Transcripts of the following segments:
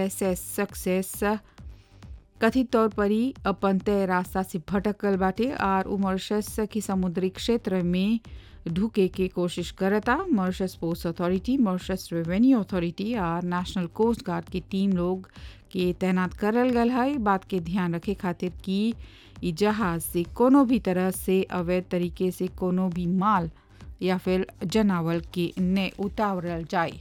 S S success कथित तौर पर ही अपन तय रास्ता से भटकल बाटे और उ मॉरिशस के समुद्री क्षेत्र में ढुके के कोशिश करता Mauritius post authority Mauritius revenue authority और नेशनल कोस्ट गार्ड की टीम लोग के तैनात करल गल है बात के ध्यान रखे खातिर कि ई जहाज से कोनो भी तरह से अवैध तरीके से कोनो भी माल या फिर जनावर के ने उतारल जाए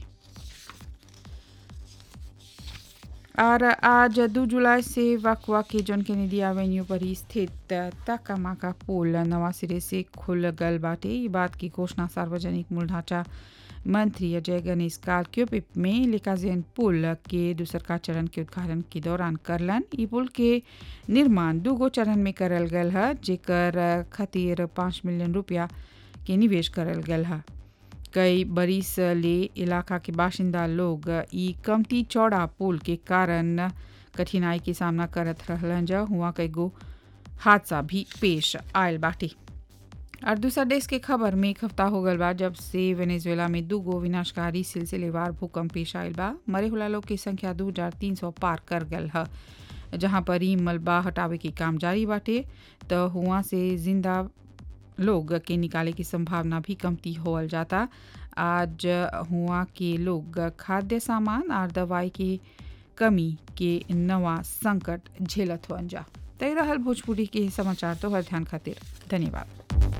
और आज दो जुलाई से वकवा के जॉन कैनेडी एवेन्यू पर ही स्थित तकामाका पुल नवा सिरे से खुल गल बाटे ये बात की घोषणा सार्वजनिक मूल ढांचा मंत्री अजय गणेश कार्क्योपिप में लिकाजेन पुल के दूसर का चरण के उद्घाटन के दौरान करलन ई पुल के निर्माण दूगो चरण में करल गल है जेकर खातिर पाँच मिलियन रुपया के निवेश करल गल है कई बरिस ले इलाका के बाशिंदा लोग ई कमती चौड़ा पुल के कारण कठिनाई के सामना करत रहलन जा हुआ कई गो हादसा भी पेश आयल बाटे और दूसरा देश के खबर में एक हफ्ता हो गल बा जब से वेनेजुएला में दू गो विनाशकारी सिलसिलेवार भूकंप पेश आयल बा मरे हुला लोग की संख्या दो हजार तीन सौ पार कर गल है जहाँ पर ही मलबा हटावे के काम जारी बाटे तो हुआ से जिंदा लोग के निकाले की संभावना भी कमती होल जाता आज हुआ के लोग खाद्य सामान और दवाई की कमी के नवा संकट झेलत हुआ जा तय रहल भोजपुरी के समाचार तो हर ध्यान खातिर धन्यवाद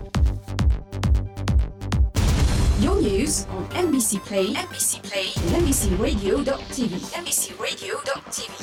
Your news on NBC Play, NBC Play, and NBCRadio.tv, NBCRadio.tv.